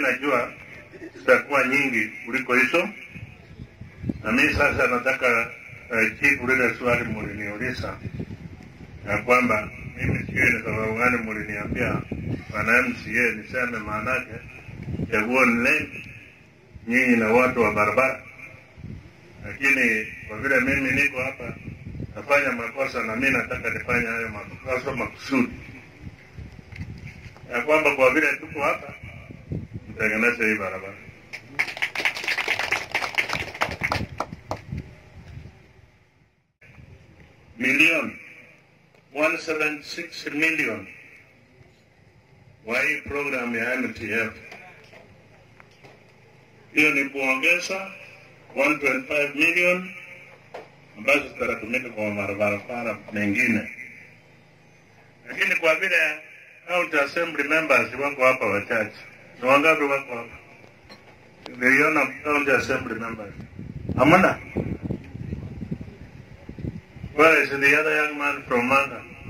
najua zitakuwa nyingi kuliko hizo, na mimi sasa nataka uh, jibu lile swali muliniuliza ya kwamba mimi sijui ni sababu gani muliniambia bwana MCA niseme maanake chaguo ni lenu nyinyi na watu wa barabara, lakini kwa vile mimi niko hapa nafanya makosa na mimi nataka nifanye hayo makosa makusudi, ya kwamba kwa vile tuko hapa mtengeneze hii barabara. Milioni 176 million wa hii program ya MTF. Hiyo ni kuongeza 125 million ambazo zitatumika kwa mabarabara mengine, lakini kwa vile county assembly members wako hapa wachache, ni wangapi wako hapa? Niliona county assembly members hamna. Where is the other young man from Manga?